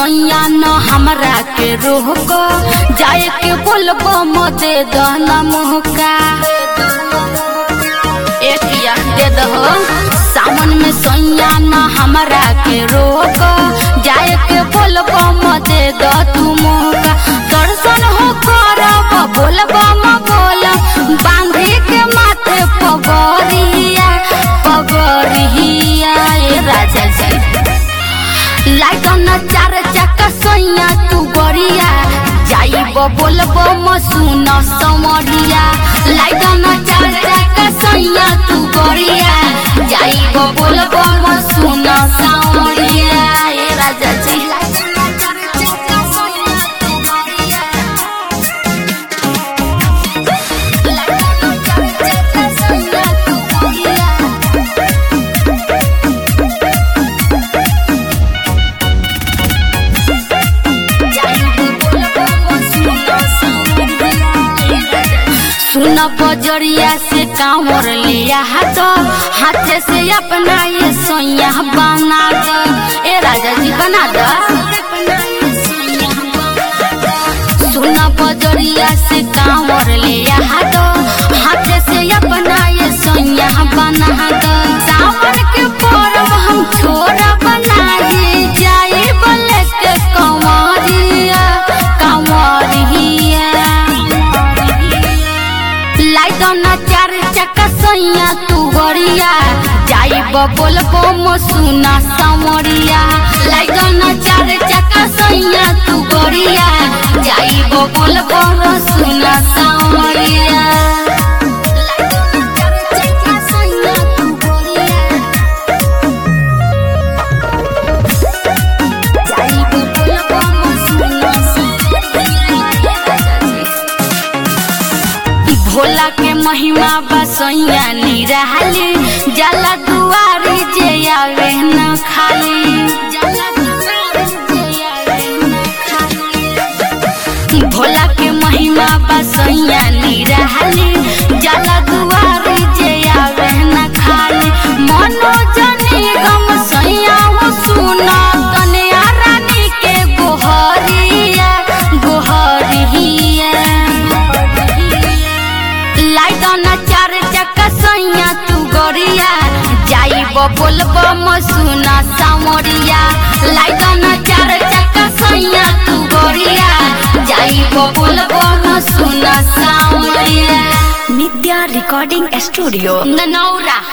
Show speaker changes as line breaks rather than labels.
सैया न हमरा के रोक जाए के बोलबो मदे दहना मोहका एकिया दे दहो सावन में सैया न हमरा के रोक जाए के बोलबो मदे द तू मोहका दर्शन हो करब बोलबो म बोल बांधे के माथे पगरिया पगरिया ए राजा जी लाइटन चार चक्का सोइया तू गरिया जाइब बोलबो म सुन समरिया लाइटन चार चक्का सोइया तू गरिया जाइब बोलबो म सुन समरिया ए राजा जी सुन बजरिया से कांवर लिया हाथ हाथे से अपना ये सोया बना दो ए राजा जी बना दो सुन बजरिया से कांवर लिया हाथ हाथे से अपना ये सोया बना दो सावन के पर्व हम छोरा बनाए जाए बोले के कंवरिया कंवरिया लाइटन चार चक्का सैया तू गरिया जाइब बोलबो म सुना समरिया लाइटन चार चक्का सैया तू गरिया जाइब बोलबो म सुना समरिया भोला के महिमा बसैया निराली जला दुआरी जे आवे न खाली भोला के महिमा बसैया निराली जला दुआरी जे आवे न खाली मनोजनी गम सैया हो सुना कन्या रानी के गोहरिया गोहरिया लाइटन चार चक्का सैया तू गरिया जाइब बोलब म सुना सामरिया लाइटन चार चक्का सैया तू गरिया जाइब बोलब म सुना सामरिया
नित्या रिकॉर्डिंग स्टूडियो
ननौरा